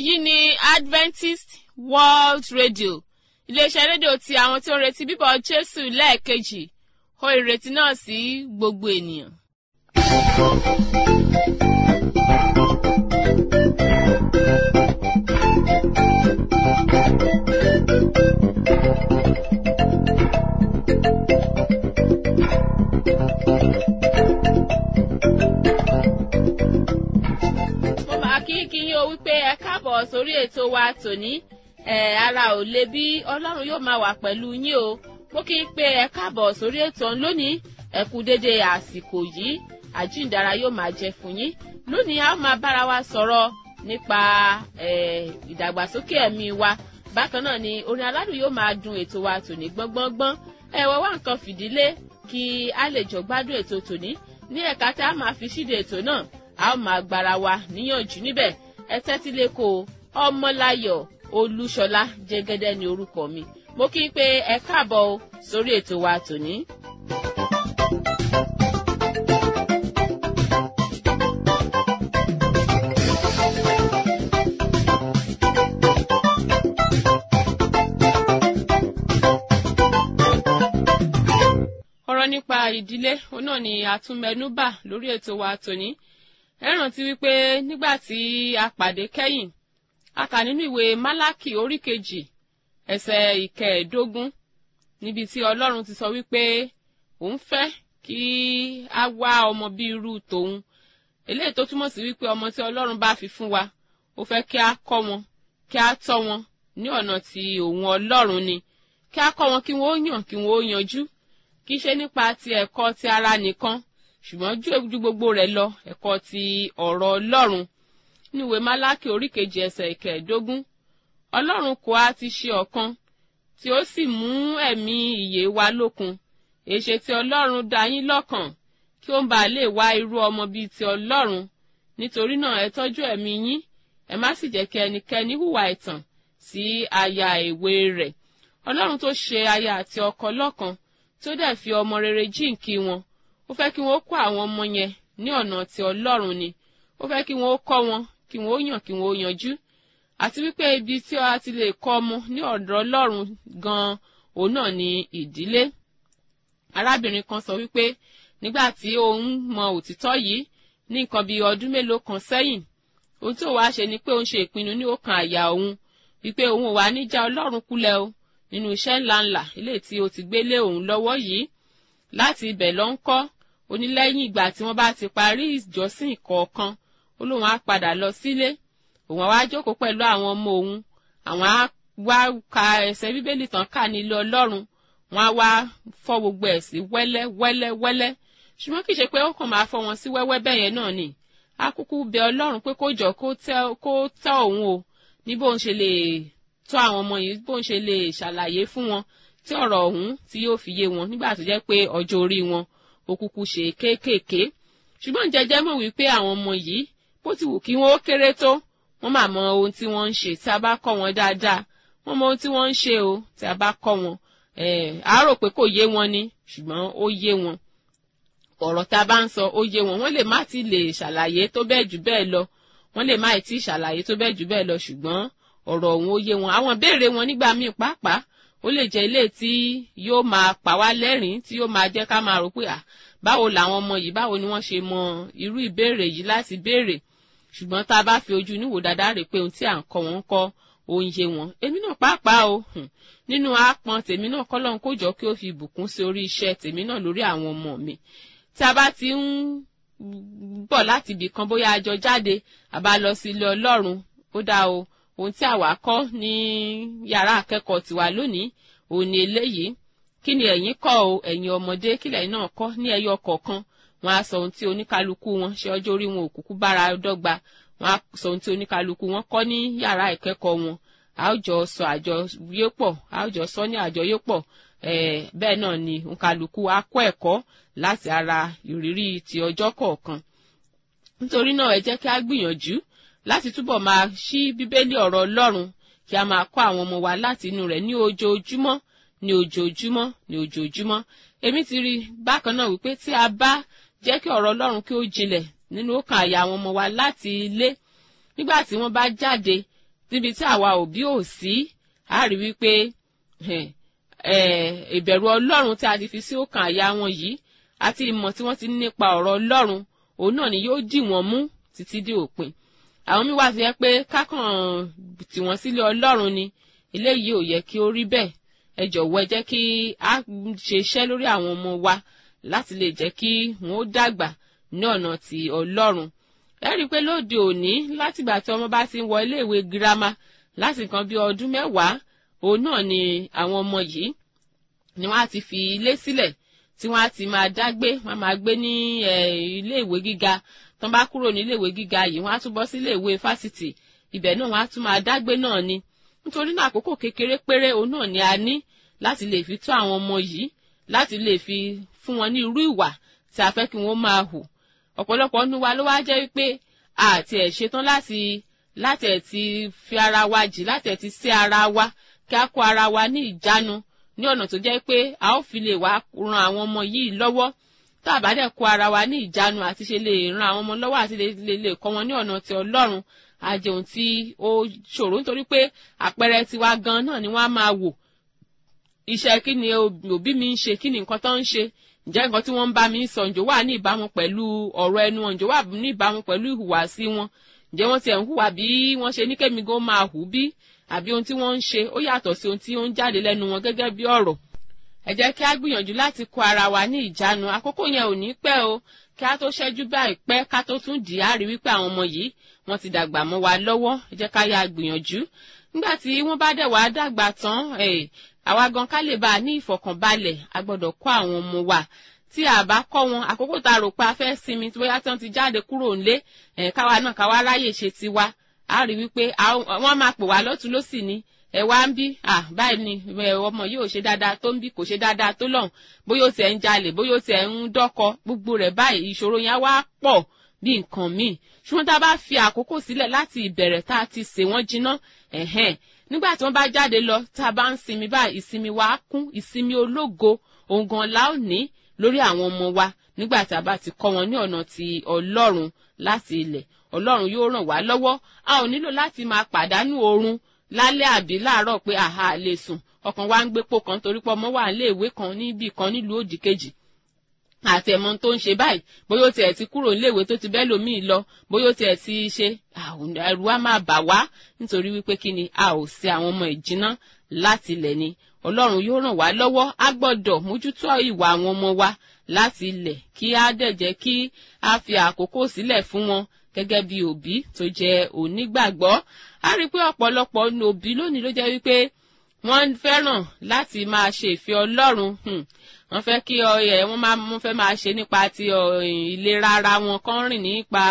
èyí ni adventist world radio iléeṣẹ́ rédíò ti àwọn tí ó ń retí bíbọ̀ jésù lẹ́ẹ̀kejì ó ìrètí náà sí gbogbo ènìyàn. mo máa kí kí yín o wípé ẹ káàbọ̀ sórí ètò wa tòní ẹ ara ò le bí ọlọ́run yóò máa wà pẹ̀lú yín o mo kí n pé ẹ káàbọ̀ sórí ètò ọ̀hún lónìí ẹ kú déédéé àsìkò yìí àjíǹdára yóò máa jẹ fún yín lónìí a ó máa bára wa sọ̀rọ̀ nípa ìdàgbàsókè ẹ̀mí wa bákan náà ni orin aládùn yóò máa dun ètò wa tòní gbọ́ngbọ́ngbọ́n ẹ wọ́n wá nǹkan fìdílé kí a lè jọ gbádùn ètò tòní ní ẹ̀ka tí a máa fi ṣíde ètò náà a ó máa gbára wa níyànjú níbẹ̀ ẹ tẹ́tí lẹ́kọ̀ọ́ ọmọláyọ̀ olúṣọlá jẹ́gẹ́dẹ́ ní orúkọ mi mo kí n pé ẹ káàbọ̀ o sórí ètò wa tòní. ọ̀rọ̀ nípa ìdílé òun náà ni àtúnmẹ́núbà lórí ètò wa tòní ẹ rántí wípé nígbà tí a pàdé kẹ́yìn a kà nínú ìwé málákì orí kejì ẹsẹ̀ ìkẹẹ̀ẹ́dógún níbi tí ọlọ́run ti sọ wípé òun fẹ́ kí a wá ọmọ bí irú tòun eléyìí tó túmọ̀ sí wípé ọmọ tí ọlọ́run bá fi fún wa ó fẹ́ kí a kọ́ wọn kí a tọ́ wọn ní ọ̀nà tí òun ọlọ́run ni kí a kọ́ wọn kí wọ́n ó yàn kí wọ́n ó yanjú kì í ṣe nípa ti ẹ̀kọ́ ti ara nìkan ṣùgbọ́n ju gbogbo rẹ̀ lọ ẹ̀kọ́ ti ọ̀rọ̀ ọlọ́run níwèé málákì orí kejì ẹsẹ̀ ìkẹẹ̀ẹ́dógún ọlọ́run kò á ti ṣe ọ̀kan tí ó sì mú ẹ̀mí ìyè wa lókun èṣe tí ọlọ́run dá yín lọ́kàn kí ó ń bàa lè wá irú ọmọ bíi ti ọlọ́run nítorí náà ẹ tọ́jú ẹ̀mí yín ẹ má sì jẹ́ kí ẹnikẹ́ni hùwà ẹ̀tàn sí aya èwe rẹ̀ ọlọ́run tó ṣe aya àti ọkọ lọ́kan tí ó dẹ̀ fi ọmọ rere jíǹkí wọn ó fẹ́ kí wọ́n kọ́ àwọn ọmọ yẹn ní ọ̀nà tí ọlọ́run ni ó fẹ́ kí wọ́n kọ́ wọn kí wọ́n yàn kí wọ́n yanjú àti wípé ibi tí a ti lè kọ́ ọmọ ní ọ̀dọ̀ ọlọ́run gan-an òun náà ni ìdílé arábìnrin kan sọ wípé nígbà tí òun mọ òtítọ́ yìí ní nǹkan bíi ọdún mélòó kan sẹ́yìn ohun tí òun wá ṣe ni pé òun ṣe ìpinnu ní ọkàn àyà òun wípé òun ò wá ní já ọlọ́run kulẹ̀ o nínú iṣẹ́ ńláńlá eléyìí tí ó ti gbé lé òun lọ́wọ́ yìí láti ibẹ̀ lọ ń kọ́ onílẹ́yìn ìgbà tí wọ́n bá ti parí ìjọsìn kọ̀ọ̀kan ó lóun á padà lọ sílé òun á wá jókòó pẹ̀lú àwọn ọmọ òun àwọn á wá ka ẹsẹ̀ bíbélì tán kà nílé ọlọ́run wọ́n á wá fọ́ gbogbo ẹ̀ sí wẹ́lẹ́ wẹ́lẹ́ wẹ́lẹ́ ṣùgbọ́n kì í ṣe pé ó kàn máa fọ́ wọn sí wẹ́wẹ́ bẹ́ẹ̀ yẹn náà ni á kúkú bẹ ọlọ́run pé kó jọ kó tẹ́ òun o ní bóun ṣe lè tó àwọn ọmọ yìí bóun ṣe lè ṣàlàyé fún wọn tí ọ̀rọ̀ ọ̀hún tí yóò fi yé wọn nígbà tó jẹ́ pé ọjọ́ orí wọn ó kúkú ṣe kéékèèké ṣùgbọ́n jẹjẹ́ mọ̀ wípé àwọn ọmọ yìí bó ti wù kí wọ́n ó kéré tó wọ́n máa mọ ohun tí wọ́n ń ṣe tí a bá kọ́ wọn dáadáa wọ́n mọ ohun tí wọ́n ń ṣe o tí a bá kọ́ wọn a rò pé kò yé wọn ni ṣùgbọ́n ó yé wọn ọ̀rọ̀ tá a bá ń sọ ó yé wọn wọ́n lè má ti lè ṣàlàyé tó bẹ́ẹ̀ jù bẹ́ẹ̀ lọ wọ́n lè má ti ṣàlàyé tó bẹ́ẹ̀ jù bẹ́ẹ̀ lọ ṣùgbọ́n ọ̀rọ̀ ọ̀hún ó yé wọn àwọn béèrè wọn nígbà míì pàápàá ó lè jẹ́ ilé tí yóò máa pa wá lẹ́rìn tí yóò máa jẹ́ ká máa rò pé à báwo làwọn ọmọ yìí báwo ni wọ́n ṣe mọ irú ìbéèrè yìí láti béèrè ṣùgbọ́n tá a bá fi ojú níwò dáadáa rè pé ohun tí à ń kọ́ wọn ń kọ́ òun yé wọn èmi náà pàápàá o nínú àpọn tèmi náà kọ́lọ́n kó jọ kí ó fi ìbùkún sí orí iṣẹ́ tèmi náà lórí àwọn ọmọ mi tí a bá ti ń bọ̀ láti ibì kan bóyá a jọ jáde àbá lọ sí ilé ọlọ́run ó dáa o ohun tí àwa kọ́ ní yàrá akẹ́kọ̀ọ́ tiwa lónìí òun ni eléyìí kí ni ẹ̀yin kọ́ o ẹ̀yin ọmọdé kí lẹ́yìn náà kọ́ ní ẹyọ kọ̀ọ̀kan wọ́n á sọ ohun tí oníkálukú wọn ṣe ọjọ́ orí wọn òkùnkùn bára dọ́gba wọ́n á sọ ohun tí oníkálukú wọn kọ́ ní yàrá ìkẹ́kọ̀ọ́ wọn a ó jọ sọ àjọyé pọ̀ a ó jọ sọ ní àjọyé pọ̀ bẹ́ẹ̀ náà ni oníkálukú á kọ́ ẹ̀kọ́ láti ara ìrírí ti ọjọ́ kọ̀ọ̀kan nítorí náà ẹ jẹ́ kí á gbìyànjú láti túbọ̀ máa ṣí bíbélì ọ̀rọ̀ ọlọ́run kí a máa kọ́ àwọn ọmọ wa láti inú rẹ̀ ní ojoojúmọ́ ní ojoojúmọ́ ní ojoojúmọ́ èmi ti rí bákan náà wípé tí a bá jẹ́ kí ọ̀rọ̀ ọlọ́run kí ó jinlẹ̀ nínú ọkàn àyà àwọn ọmọ wa láti ilé nígbà tí wọ́n bá jáde níbi tí àwa òbí ò sí a rí wípé ìbẹ̀rù ọlọ́run tí a ti fi sí ọkàn àyà wọn yìí àti ìmọ̀ tí wọ́n ti ní nípa ọ̀rọ̀ ọlọ́run òun náà ni yóò dì wọ́n mú títí dé òpin àwọn mi wá fi hàn pé kákàn tì wọ́n sílé ọlọ́run ni eléyìí ò yẹ kí ó rí bẹ́ẹ̀ ẹ jọ̀wọ́ ẹ jẹ́ kí a ṣe iṣẹ́ lórí àwọn ọmọ wa láti lè jẹ́ kí wọ́n ó dàgbà ní ọ̀nà ti ọlọ́run ẹ rí i pé lóde òní látìgbà tí ọmọ bá ti ń wọ iléèwé girama láti nǹkan bí ọdún mẹ́wàá òun náà ni àwọn ọmọ yìí ni wọ́n á ti fi ilé sílẹ̀ tí wọ́n á ti máa dágbé wọ́n á máa gbé ní iléèwé gíga tó ń bá kúrò ní iléèwé gíga yìí wọ́n á tún bọ́ sí iléèwé fásitì ibẹ̀ náà wọ́n á tún máa dágbé náà ni nítorí náà àkókò kékeré péré òun náà ni a ní láti lè fi tó àwọn ọmọ yìí láti lè fi fún wọn ní irú ìwà tí a fẹ́ kí wọ́n máa hù ọ̀pọ̀lọpọ̀ nínú wa ló wá jẹ́ wípé àti ẹ̀ ṣetán láti láti ẹ̀ ti fi ara wa jì láti ẹ̀ ti sí ara wa kí a kó ara wa ní ìjánu ní ọ̀nà tó jẹ́ pé a ó fi lè wá ran àwọn ọmọ yìí lọ́wọ́ tá a bá dẹ̀ kó ara wa ní ìjánu àti ṣe lè ran àwọn ọmọ lọ́wọ́ àti lè lè kọ́ wọn ní ọ̀nà ti ọlọ́run àjẹun tí ó ṣòro nítorí pé àpẹẹrẹ tiwa gan náà ni wọ́n á máa wò iṣẹ́ kí ni òbí mi ń ṣe kí ni nǹkan tó ń ṣe ǹjẹ́ nǹkan tí wọ́n ń bá mi sọ ǹjọ́ wà ní ìbámu pẹ̀lú ọ̀rọ̀ ẹnu wọn ǹjọ́ wà ní ìbámu pẹ̀lú ìhùwàsí wọn ǹjẹ́ wọ́n tiẹ̀ ń hùwà bí wọ́n ṣe ní kémi gan máa hù bí àbí ohun tí wọ́n ń ṣe ó yàtọ̀ sí ohun tí ó ń jáde lẹ́nu wọn gẹ́gẹ́ bí ọ̀rọ̀ ẹ jẹ́ kí a gbìyànjú láti kó ara wa ní ìjánu àkókò yẹn ò ní pẹ́ o kí a tó ṣẹ́jú báyìí pẹ́ ká tó tún dì á rí wípé àwọn ọmọ yìí wọ́n ti dàgbà mọ́ wa lọ́wọ́ ẹ jẹ́ ká yá gbìyànjú nígbà tí wọ́n bá dẹ̀ wá dàgbà tán àwa gan ká lè bá a ní ìfọ̀kànbalẹ̀ a gbọ́dọ̀ kọ́ àwọn ọmọ wa tí a bá kọ́ wọn àkókò tá a rò pé a fẹ́ sinmi tí bóyá tí wọ́n ti jáde kúrò nílé káwa náà káwa ráyè ṣe tiwa a rí wípé wọ́n máa pè wá lọ́tún lọ́sì ni ẹ wá ń bí báyìí ni ọmọ yìí ò ṣe dáadáa tó ń bí kò ṣe dáadáa tó lọ́hùn bóyá ó tiẹ̀ ń jalè bóyá ó tiẹ̀ ń dọ́kọ gbogbo rẹ̀ báyìí ìṣòro yẹn wá pọ̀ bí nǹkan míì ṣùgbọ́n tá a bá fi àkókò sílẹ̀ láti ìbẹ̀rẹ̀ tá a ti sè wọ́n jiná ẹ̀hẹ́n nígbà tí wọ́n bá jáde lọ tá a bá ń sinmi báyìí ìsinmi wa á kún ìsinmi ológo òun gan la ó ní lórí àwọn ọmọ wa nígbà tí a bá ti kọ́ wọn ní ọ̀nà ti ọlọ́run láti ilẹ̀ ọlọ́run yóò ràn wá lọ́wọ́ a ò nílò láti máa pàdánù oorun lálẹ́ àbí láàárọ̀ pé àhà lè sùn ọkàn wa ń gbépo kan torí pé ọmọ wà nílé ìwé kan níbì kan nílùú òdì kejì àti ẹ̀mọ́ tó ń ṣe báyìí bóyá ó tiẹ̀ ti kúrò níléèwé tó ti bẹ́ẹ̀ lòmíì lọ bóyá ó tiẹ̀ ti ṣe ẹ̀rù á máa bà wá nítorí wípé kí ni a ò sí àwọn ọmọ ìjìnà láti ilẹ̀ ni ọlọ́run yóò ràn wá lọ́wọ́ á gbọ́dọ̀ mójútó ìwà àwọn ọmọ wa láti ilẹ̀ kí á dẹ̀ jẹ́ kí a fi àkókò sílẹ̀ fún wọn gẹ́gẹ́ bí òbí tó jẹ́ onígbàgbọ́ a rí i pé ọ̀pọ̀lọpọ̀ òbí lónìí ló jẹ́ wípé wọ́n fẹ́ràn láti máa ṣe ìfẹ́ ọlọ́run wọ́n fẹ́ kí ọyẹ wọ́n máa wọ́n fẹ́ máa ṣe nípa ti ìlera ara wọn kán rìn nípa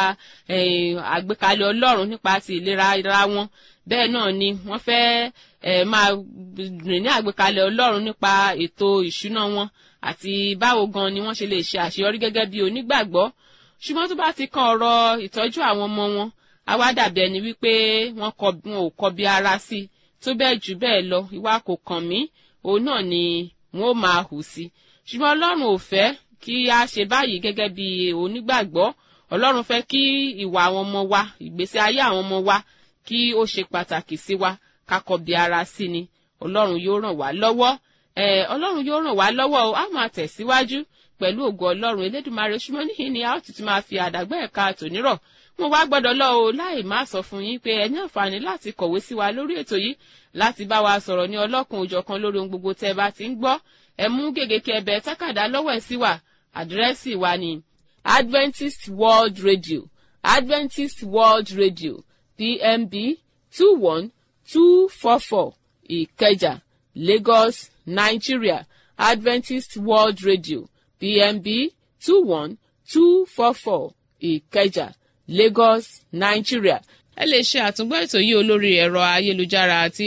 àgbékalẹ̀ ọlọ́run nípa ti ìlera ara wọn bẹ́ẹ̀ náà ni wọ́n fẹ́ máa rìn ní àgbékalẹ̀ ọlọ́run nípa ètò ìṣúná wọn àti báwo gan ni wọ́n ṣe lè ṣe àṣeyọrí gẹ́gẹ́ bí onígbàgbọ́ ṣùgbọ́n tó bá ti kan ọ̀rọ̀ ìtọ́jú àwọn ọmọ wọn á wá dàbí ẹni wípé wọ́n ò kọbi ara sí i tó bẹ́ẹ̀ jù bẹ́ẹ̀ lọ ìwà kò kàn mí òun náà ni wọ́n ó máa hù sí ṣùgbọ́n ọlọ́run ò fẹ́ kí a ṣe báyìí gẹ́gẹ́ bí onígbàgbọ́ ọlọ́run fẹ́ kí ìwà àwọn ọmọ wa ìgbésí ayé àwọn ọmọ wa kí ó ṣe pàtàkì sí wa ká kọbi ara sí ni ọlọ́run yóò ràn wá lọ́wọ́ ọlọ́run yóò ràn wá lọ́wọ́ o á máa tẹ̀síwájú pẹ̀lú ògo ọlọ́run elédùnmarè ṣùgbọ́n níhìn ni a ó tuntun máa fi àdàgbẹ́ ẹ̀ka tònírọ̀ mo wá gbọ́dọ̀ lọ o láì má sọ fún yín pé ẹ ní àǹfààní láti kọ̀wé sí wa lórí ètò yìí láti bá wa sọ̀rọ̀ ní ọlọ́kun òjọ̀kan lórí ohun gbogbo tẹ́ ẹ bá ti ń gbọ́ ẹ mú gègé kẹbẹ tákàdá lọ́wọ́ ẹ̀ sí wa àdírẹ́sì wa ni Adventist World Radio Adventist World Radio PMB two one two four four Ìkẹjà Lagos Nigeria Adventist World Radio PMB two one two four four Ìkẹjà Lagos Nigeria ẹ lè ṣe àtúngbọ́ ètò yìí olórí ẹ̀rọ ayélujára àti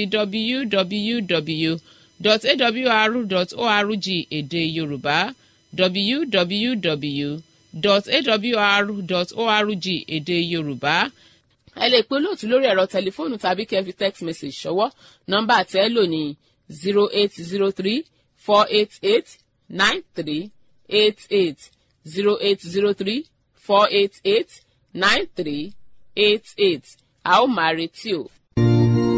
www.awr.org èdè Yorùbá www.awr.org èdè Yorùbá ẹ lè pe olóòtú lórí ẹ̀rọ tẹlifóònù tàbí kẹ́ fi text message ṣọwọ́ nọ́mbà tẹ́ ẹ lò ní zero eight zero three four eight eight nine three eight eight zero eight zero three four eight eight nine three eight eight a ó máa retí o.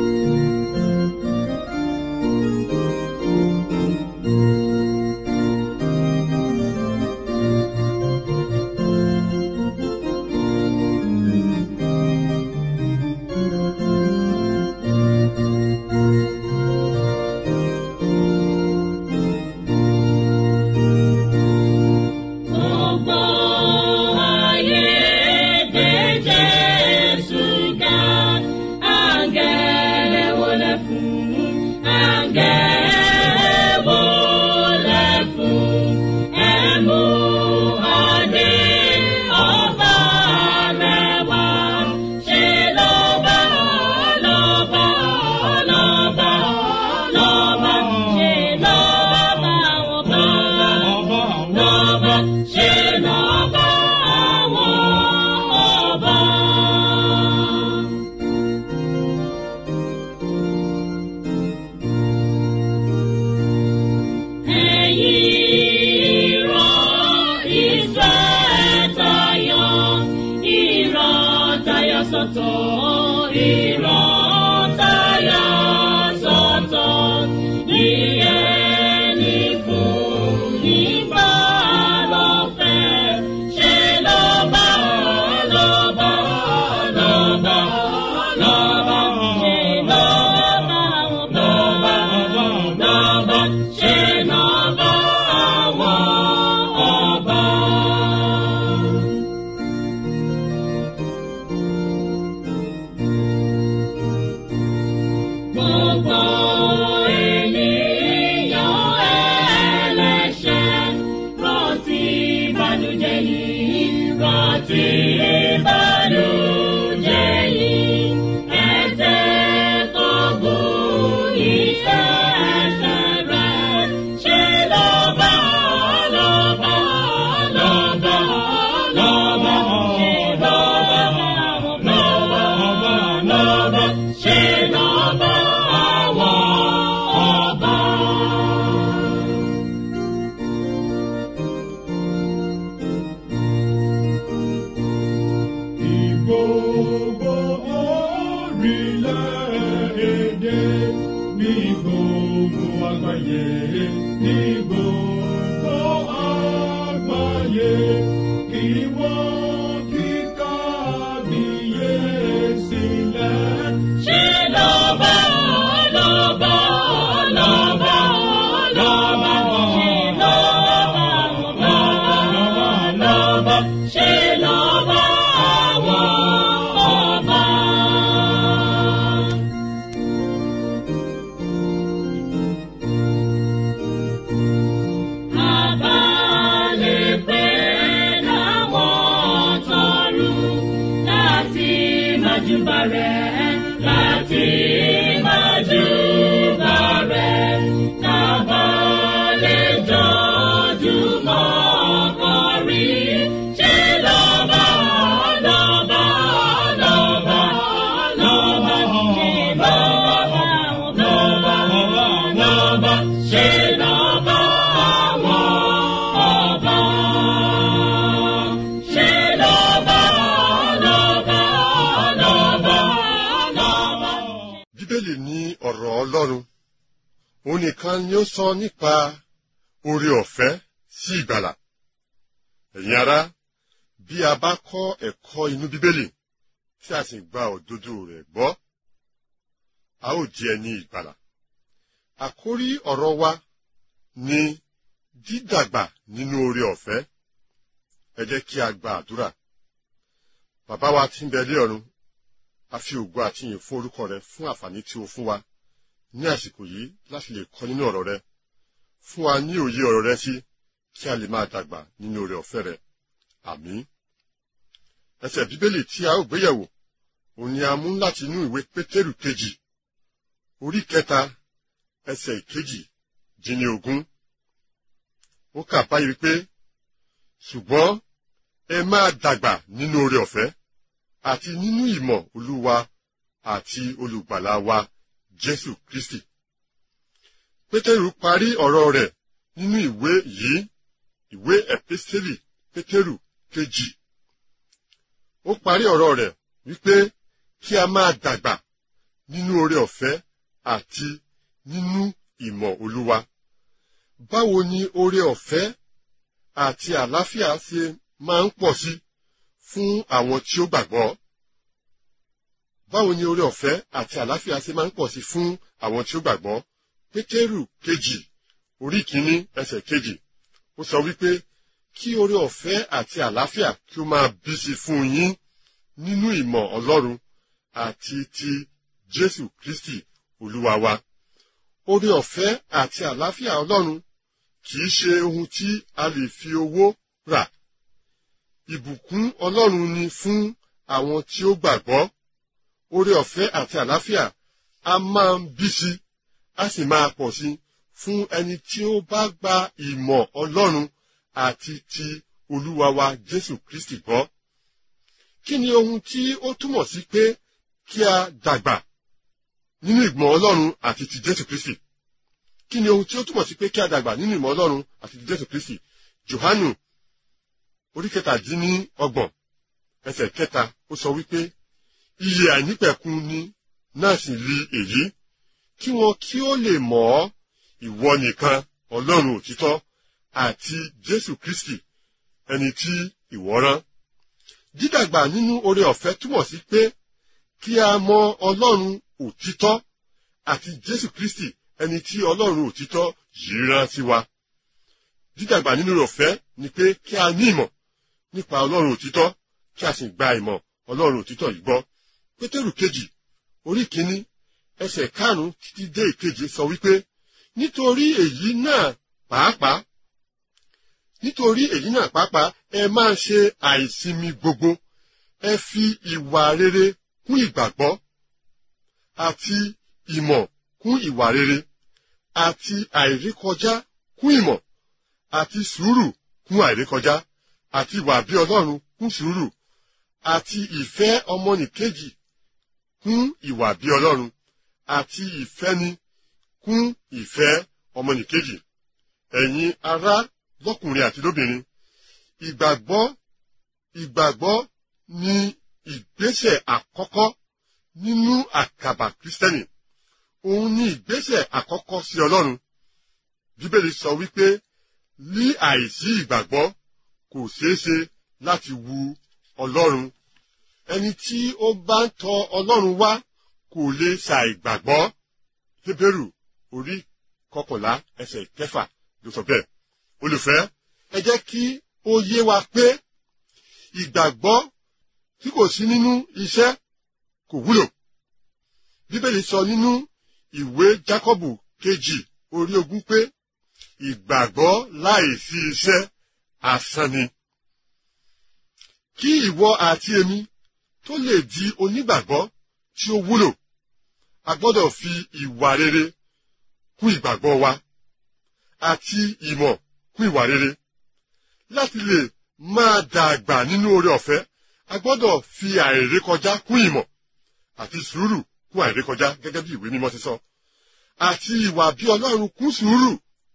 sọ́tọ̀ ìran táyà sọ́tọ̀ ní ẹni fún nígbà lọ́fẹ̀ẹ́ ṣe lọ́ba lọ́ba lọ́ba lọ́ba ṣe lọ́ba lọ́ba lọ́ba ṣe lọ́ba àwọn ọba. Gbogbo ènìyàn ẹlẹ́ṣẹ̀ rántí ìbànújẹ́ yìí rántí ìbànújẹ́ yìí ẹ̀tẹ́ tó gùn iṣẹ́ ẹ̀ṣẹ̀ rẹ̀ ṣe lọ́ba lọ́ba lọ́ba lọ́ba ṣe lọ́ba lọ́ba lọ́ba ṣe lọ́ba àwọn ọba. Ìgbòho orílẹ̀-èdè ní gbogbo àgbáyé ní gbogbo àgbáyé kí wọ́n kí kábíyèsí lẹ̀. Ṣé lọ́ba lọ́ba lọ́ba lọ́ba ṣe lọ́ba lọ́ba lọ́ba ṣe lọ́ba àwọn ọba. Àbálẹ̀ pé láwọn tọrùn láti májúbà rẹ̀ láti májúbà rẹ̀ kábàlẹ̀ jọjúmọ́ kọrin ṣe lọ́ba lọ́ba lọ́ba lọ́ba ṣe lọ́ba lọ́ba lọ́ba ṣe lọ́ba àwọn ọba. Ṣé lọ́ba lọ́ba lọ́ba lọ́ba. bíbélì ní ọ̀rọ̀ ọlọ́run òun nìkan ni ó sọ nípa oore ọ̀fẹ́ sí ìgbàlà ẹ̀yin ará bí a bá kọ́ ẹ̀kọ́ inú bíbélì tí a sì gba òdodo rẹ̀ gbọ́ a ó di ẹni ìgbàlà àkórí ọ̀rọ̀ wa ni dídàgbà nínú oore ọ̀fẹ́ ẹ jẹ́ kí a gba àdúrà bàbá wa tí ń bẹ lé ọ̀run a fi ògo àti ìyìn fún orúkọ rẹ fún àǹfààní tí o fún wa ní àsìkò yìí láti lè kọ́ nínú ọ̀rọ̀ rẹ fún wa ní òye ọ̀rọ̀ rẹ sí kí a lè máa dàgbà nínú oore ọ̀fẹ́ rẹ àmín. ẹsẹ̀ bíbélì tí a ó gbéyẹ̀wò òun ni a mú láti inú ìwé pétérù kejì orí kẹta ẹsẹ̀ ìkejì dín ní ogún. ó kà báyìí wípé ṣùgbọ́n ẹ máa dàgbà nínú oore ọ̀fẹ́ àti nínú ìmọ̀ olúwa àti olùgbàlà wa jésù kristi. pétérù parí ọ̀rọ̀ rẹ̀ nínú ìwé yìí ìwé ẹ̀písítélì pétérù kejì. ó parí ọ̀rọ̀ rẹ̀ wípé kí a máa dàgbà nínú oore ọ̀fẹ́ àti nínú ìmọ̀ olúwa. báwo ni oore ọ̀fẹ́ àti àlàáfíà ṣe máa ń pọ̀ sí fún àwọn tí ó gbàgbọ́? báwo ni oore ọ̀fẹ́ àti àlàáfíà ṣe máa ń pọ̀ sí fún àwọn tí ó gbàgbọ́? pétérù kejì orí kìíní ẹsẹ̀ kejì ó sọ wípé kí oore ọ̀fẹ́ àti àlàáfíà kí ó máa bí sí fún yín nínú ìmọ̀ ọlọ́run àti ti jésù kristi olúwa wa. oore ọ̀fẹ́ àti àlàáfíà ọlọ́run kì í ṣe ohun tí a lè fi owó rà ìbùkún ọlọ́run ni fún àwọn tí ó gbàgbọ́ oore ọ̀fẹ́ àti àlàáfíà a máa ń bí sí a sì máa pọ̀ sí fún ẹni tí ó bá gba ìmọ̀ ọlọ́run àti ti olúwa wa jésù kristi gbọ́. kí ni ohun tí ó túmọ̀ sí pé kí a dàgbà nínú ìmọ̀ ọlọ́run àti ti jésù kristi? kí ni ohun tí ó túmọ̀ sí pé kí a dàgbà nínú ìmọ̀ ọlọ́run àti ti jésù kristi? johanu orí kẹtàdínní ọgbọ̀n ẹsẹ̀ kẹta ó sọ wípé iye àìnípẹ̀kun ni náà sì rí èyí kí wọn kí ó lè mọ̀ ọ́ ìwọ nìkan ọlọ́run òtítọ́ àti jésù kristi ẹni tí ìwọ rán dídàgbà nínú oore ọ̀fẹ́ túmọ̀ sí pé kí a mọ ọlọ́run òtítọ́ àti jésù kristi ẹni tí ọlọ́run òtítọ́ yìí rán sí wa dídàgbà nínú oore ọ̀fẹ́ ni pé kí a ní ìmọ̀ nípa ọlọ́run òtítọ́ kí a sì gba ìmọ̀ ọlọ́run òtítọ́ yìí gbọ́ pétérù kejì orí kínní ẹsẹ̀ karùn-ún títí dé ìkeje sọ wípé nítorí èyí náà pàápàá nítorí èyí náà pàápàá ẹ máa ṣe àìsinmi gbogbo ẹ fi ìwà rere kún ìgbàgbọ́ àti ìmọ̀ kún ìwà rere àti àìrékọjá kún ìmọ̀ àti sùúrù kún àìrékọjá àti ìwà bí ọlọ́run kún sùúrù àti ìfẹ́ ọmọnìkejì kún ìwà bí ọlọ́run àti ìfẹ́ni kún ìfẹ́ ọmọnìkejì ẹ̀yin ará lọ́kùnrin àti lóbìnrin ìgbàgbọ́ ìgbàgbọ́ ni ìgbésẹ̀ àkọ́kọ́ nínú àkàbà kristẹni òun ni ìgbésẹ̀ àkọ́kọ́ sí ọlọ́run bíbélì sọ wípé ní àìsí ìgbàgbọ́ kò ṣeé ṣe láti wu ọlọ́run ẹni tí ó bá ń tọ ọlọ́run wá kò lè ṣàìgbàgbọ́ hébérù orí kọkànlá ẹsẹ̀ kẹfà ló sọ bẹ́ẹ̀ olùfẹ́ ẹ jẹ́ kí ó yé wa pé ìgbàgbọ́ tí kò sí nínú iṣẹ́ kò wúlò bíbélì sọ nínú ìwé jákọ́bù kejì orí ogún pé ìgbàgbọ́ láìsí iṣẹ́ asán ni kí ìwọ àti èmi tó lè di onígbàgbọ́ tí ó wúlò a gbọ́dọ̀ fi ìwà rere kún ìgbàgbọ́ wa àti ìmọ̀ kún ìwà rere láti lè máa dàgbà nínú oore ọ̀fẹ́ a gbọ́dọ̀ fi àìrékọjá kún ìmọ̀ àti sùúrù kún àìrékọjá gẹ́gẹ́ bí ìwé mímọ́ ti sọ àti ìwà bí ọlọ́run kún sùúrù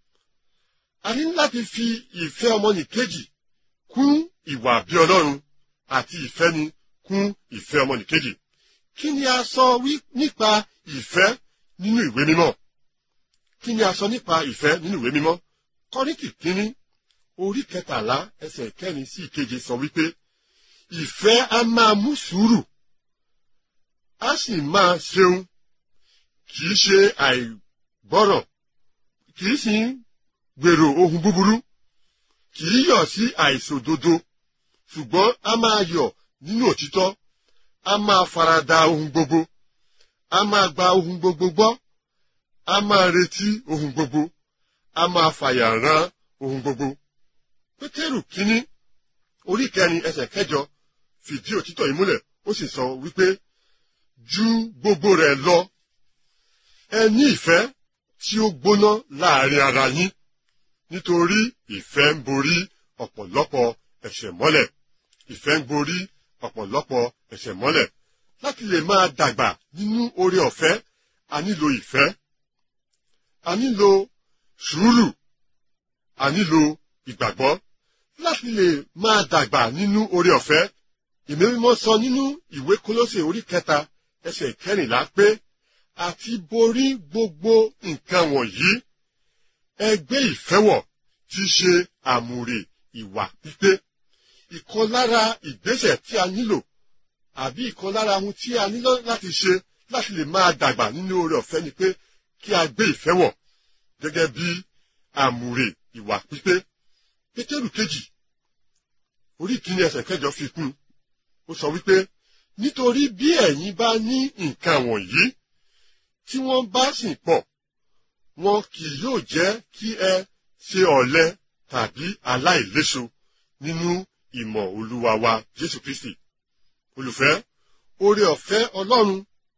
a ní láti fi ìfẹ́ ọmọnìkejì kún ìwà bí ọlọ́run àti ìfẹ́ni kún ìfẹ́ ọmọnìkejì kí ni a sọ wí nípa ìfẹ́ nínú ìwé mímọ́ kí ni a sọ nípa ìfẹ́ nínú ìwé mímọ́ kọ́ríntì kínní orí kẹtàlá ẹsẹ̀ kẹrin sí ìkeje sọ wípé ìfẹ́ a máa mú sùúrù a sì máa ṣeun kì í ṣe àìgbọ́ràn kì í sì gbèrò ohun búburú kì í yọ̀ sí àìṣòdodo ṣùgbọ́n a máa yọ̀ nínú òtítọ́ a máa farada ohun gbogbo a máa gba ohun gbogbo gbọ́ a máa retí ohun gbogbo a máa fàyà rán ohun gbogbo. pétérù kínní orí kẹrin ẹsẹ̀ kẹjọ fìdí òtítọ́ yìí múlẹ̀ ó sì sọ wípé ju gbogbo rẹ̀ lọ ẹ ní ìfẹ́ tí ó gbóná láàrin ara yín nítorí ìfẹ́ ń borí ọ̀pọ̀lọpọ̀ ẹ̀ṣẹ̀ mọ́lẹ̀ ìfẹ́ ń borí ọ̀pọ̀lọpọ̀ ẹ̀ṣẹ̀ mọ́lẹ̀ láti lè máa dàgbà nínú oore ọ̀fẹ́ a nílò ìfẹ́ a nílò sùúrù a nílò ìgbàgbọ́ láti lè máa dàgbà nínú oore ọ̀fẹ́ ìwé mímọ́ sọ nínú ìwé kólósè orí kẹta ẹsẹ̀ kẹrìnlá pé àti borí gbogbo nǹkan wọ̀nyí ẹgbẹ́ ìfẹ́wọ̀ ti ṣe àmùrè ìwà pípé ìkan lára ìgbésẹ̀ tí a nílò àbí ìkan lára ohun tí a nílò láti ṣe láti lè máa dàgbà nínú oore ọ̀fẹ́ ni pé kí a gbé ìfẹ́ wọ̀ gẹ́gẹ́ bí àmùrè ìwà pípé pétérù kejì orí kìíní ẹsẹ̀ kẹjọ fi kún ó sọ wípé nítorí bí ẹ̀yin bá ní nǹkan wọ̀nyí tí wọ́n bá sì pọ̀ wọn kì yóò jẹ́ kí ẹ ṣe ọ̀lẹ tàbí aláìléso nínú ìmọ̀ olúwa wa jésù kristi olùfẹ́ oore ọ̀fẹ́ ọlọ́run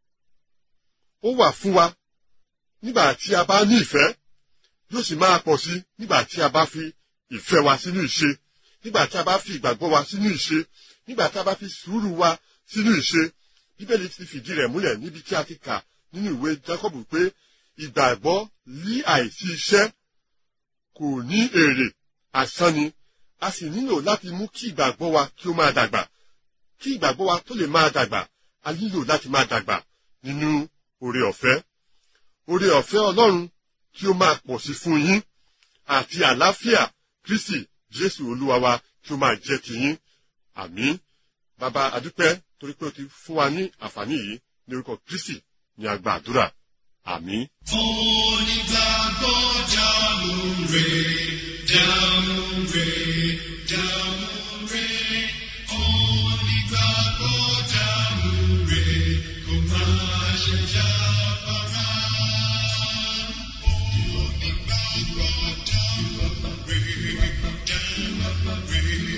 ó wà fún wa nígbà tí a bá ní ìfẹ́ yóò sì máa pọ̀ sí nígbà tí a bá fi ìfẹ́ wa sínú ìṣe nígbà tí a bá fi ìgbàgbọ́ wa sínú ìṣe nígbà tí a bá fi sùúrù wa sínú ìṣe bíbélì ti fìdí rẹ̀ múlẹ̀ níbi tí a ti kà nínú ìwé jacob pé ìgbàgbọ́ lí àìsí iṣẹ́ kò ní èrè asán ni a sì nílò láti mú kí ìgbàgbọ́ wa kí ó máa dàgbà kí ìgbàgbọ́ wa tó lè máa dàgbà a nílò láti máa dàgbà nínú oore ọ̀fẹ́ oore ọ̀fẹ́ ọlọ́run kí ó máa pọ̀ sí fún yín àti àlàáfíà kristi jésù olúwa wa kí ó máa jẹ́ tiyín àmín bàbá adúpẹ́ torí pé o ti fún wa ní àǹfààní yìí ní orúkọ kristi ní àgbà àdúrà àmín. Onígbàgbọ́ jámúre, jámúre, jámúre. Onígbàgbọ́ jámúre, kò máa ṣe jáfara. Onígbàgbọ́ jámúre, jámúre,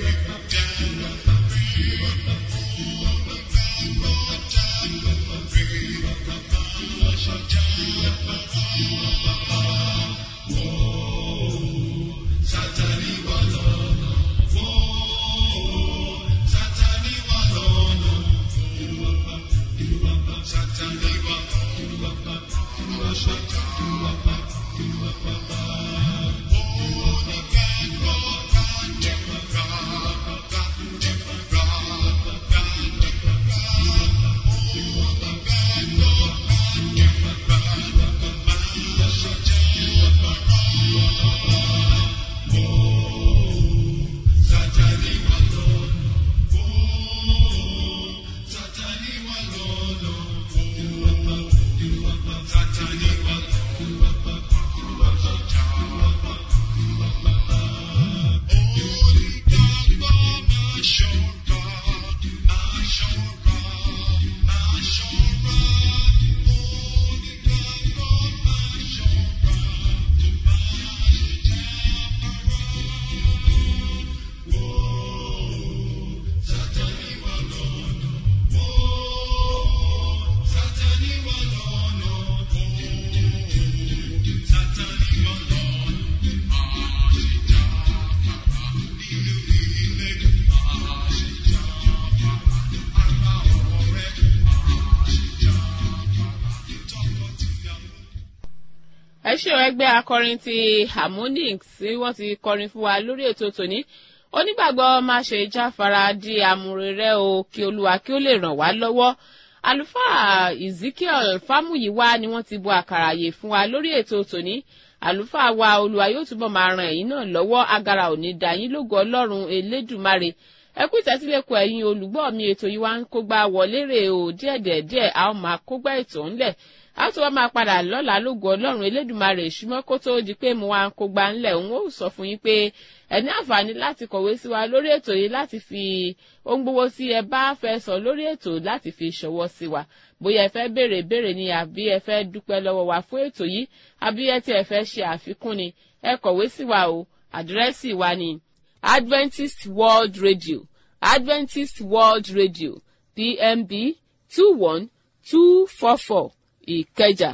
ẹ ṣe o ẹgbẹ́ akọrin ti harmonic tí wọ́n ti kọrin fún wa lórí ètò tòní onígbàgbọ́ má ṣe jáfara di àmúre rẹ o kí olúwa kí ó lè ràn wá lọ́wọ́ àlùfáà ezekiel fámúyíwá ni wọ́n ti bu àkàrà àyè fún wa lórí ètò tòní àlùfáà wa olúwa yóò túbọ̀ máa ran ẹ̀yin náà lọ́wọ́ agara òní dá yín lógo ọlọ́run elédùmarè ẹ kú ìtẹ́sílẹ̀kọ̀ ẹ̀yin olùgbọ́ mi ètò yìí wá ń kógbá wọlé rè o díẹ̀díẹ̀díẹ̀ a ó máa kógbá ètò ńlẹ̀ a tún wá máa padà lọ́la lógo ọlọ́run elédùnmarè ṣùgbọ́n kó tó di pé mo wá ń kó gba ńlẹ̀ òun ó sọ fún yín pé ẹ ní àǹfààní láti kọ̀wé sí wa lórí ètò yìí láti fi ohun gbogbo tí ẹ bá fẹ́ sọ lórí ètò láti fi ṣọwọ́ sí wa bóyá ẹ fẹ́ béèrè béèrè ni àbí ẹ fẹ́ dúpẹ́ lọ́wọ́ wa fún ètò yìí àbí ẹ tí ẹ fẹ́ ṣe àfikún ni ẹ kọ̀wé sí wa o àdírẹ́sì wa ni Adventist World Radio Adventist World Radio PMB two one two four four ìkẹjà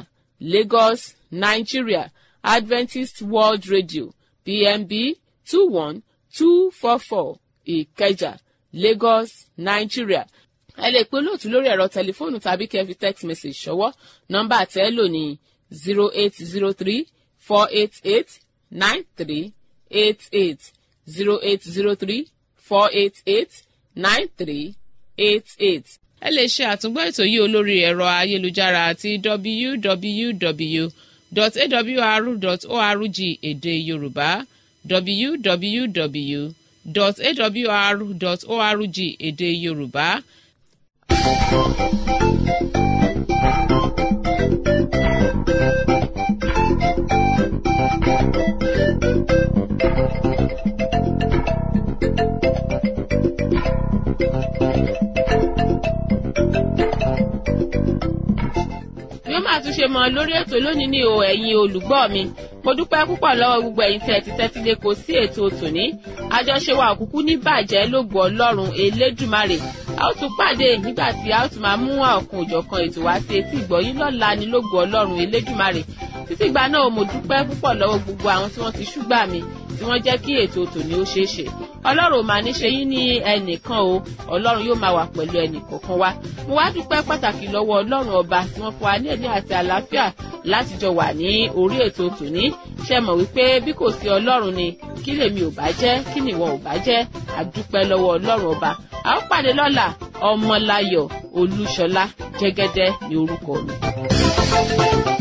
lagos nigeria adventist world radio pmb two one two four four ìkẹjà lagos nigeria ẹ lè pe olóòtú lórí ẹ̀rọ tẹlifóònù tàbí kẹ́ fi text message ṣọwọ́ nọ́mbà tẹ́ lò ní zero eight zero three four eight eight nine three eight eight zero eight zero three four eight eight nine three eight eight ẹ lè ṣe àtúngbọ́ ètò yìí olórí ẹ̀rọ ayélujára àti www.awr.org èdè yorùbá www.awr.org èdè yorùbá. bí ó máa tún ṣe mọ lórí ètò lónìí ní o ẹ̀yin olùgbọ́ mi mo dúpẹ́ púpọ̀ lọ́wọ́ gbogbo ẹ̀yin tẹ́ ti tẹ́tí lé kò sí ètò tòní àjọṣe wa òkúkú ní bàjẹ́ lógo ọlọ́run elédùmarè a ó tún pàdé nígbà tí a ó tún máa mú ọ̀kan òjọ̀kan ètò wá sí etí ìgbọ̀yìn lọ́la ní lógo ọlọ́run elédùmarè títí ìgbà náà mo dúpẹ́ púpọ̀ lọ́wọ́ gbogbo àwọn tí wọ́n ti ṣúgbà mi tí wọ́n jẹ́ kí ètò tòní ó ṣeé ṣe ọlọ́run ò máa ní ṣe yín ní ẹnìkan o ọlọ́run yóò máa wà pẹ̀lú ẹnìkọ̀ọ̀kan wa mo wá dúpẹ́ pàtàkì lọ́wọ́ ọlọ́run ọba tí wọ́n fún wa ní ẹ̀mí àti àlàáfíà láti jọ wà ní orí ètò tòní ṣe mọ̀ wípé bí kò sí ọlọ́run ni kí lèmi ò bá jẹ́ kí nìwọ ò bá jẹ́ àdúpẹ́ lọ́wọ́ ọlọ́run ọba a ó pàdé lọ́la ọmọláyọ̀ olúṣọlá jẹ́gẹ́dẹ́ ní orúkọ mi.